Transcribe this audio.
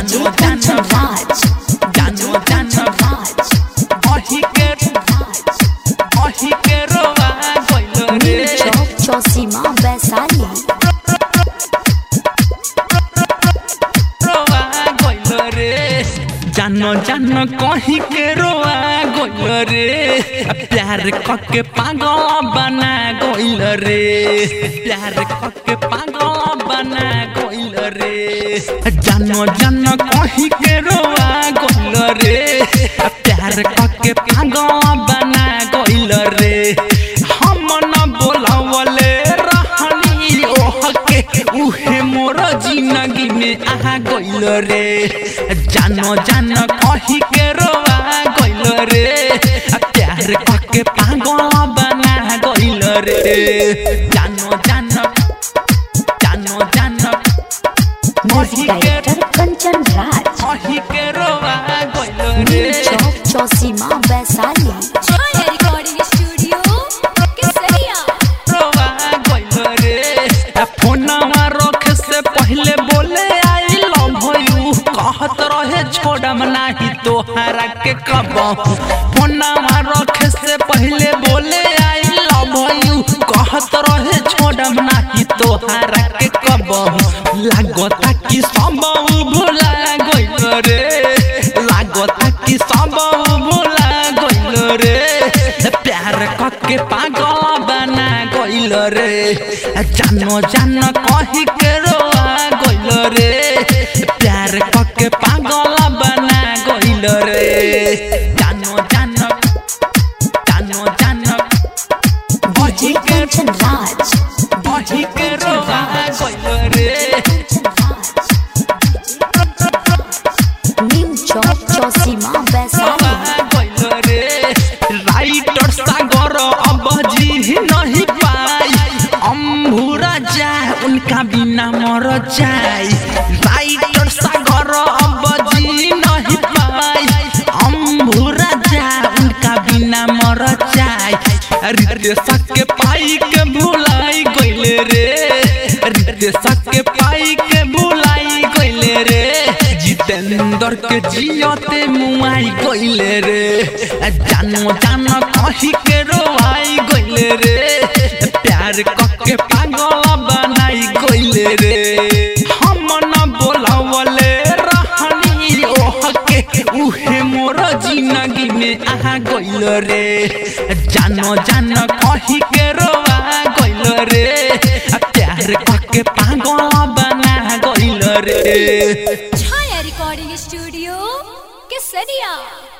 DJ Kanchan Raj. जानो जानो Raj. अही के अही के रोवा गइल रे New Chowk Chosima Vaisali. रोवा गइल रे जानो जानो कहीं के रोवा गइल रे प्यार कके पागल बना गइल रे प्यार कके पागल बना गइल रे जानो जानो कहीं के रोवा गइल रे प्यार कके पागल बना गइल रे हम न बोलावले रहनी ओह के उहे मोर जिंदगी में आ गइल रे जानो जानो कही के रोवा गइल रे आ प्यार कके पागल बना गइल रे जानो जानो जानो जानो Music Director Kanchan Raj. कही के रोवा गइल New रे Chowk Chosima Vaisali. Chaya Recording Studio, Kesaria. रोवा गइल रे आ फोनवा रख से पहले बोले आई लव यू कहत रहे छोड़म नाही तोहरा के कबहू फोनवा रख से पहले बोले आई लव यू कहत रहे छोड़म नाही तोहरा के कबहू लागता कि सब भुला गइल रे लागता कि सब भुला गइल रे प्यार कके पागल बना गइल रे जानो जानो कही के रोआ गइल रे प्यार कके पागल बना गइल रे जानो जानो जानो जानो DJ Kanchan Raj. कही के रोआ गइल रे New Chowk Chosima Vaisali. Writer Sagar अब जी नहीं पाई अम्भुरा जा उनका बिना मर जाए राइटर सागर अब जी नहीं पाई अम्भुरा जा उनका बिना मर जाए रितेश के पाई के भुलाई गइले रे रितेश के पाई के भुलाई गइले रे जितेंद्र के जियते मुआई गइले रे जानो जानो कही के रोआई गइले रे प्यार कके पागल बनाई गइले रे हम न बोलावले रहनी ओह के उहे मोर जिंदगी में आ गइल रे जानो जानो कही के रोआ गइल रे प्यार कके पागल बना गइल रे Chaya Recording Studio, Kesaria.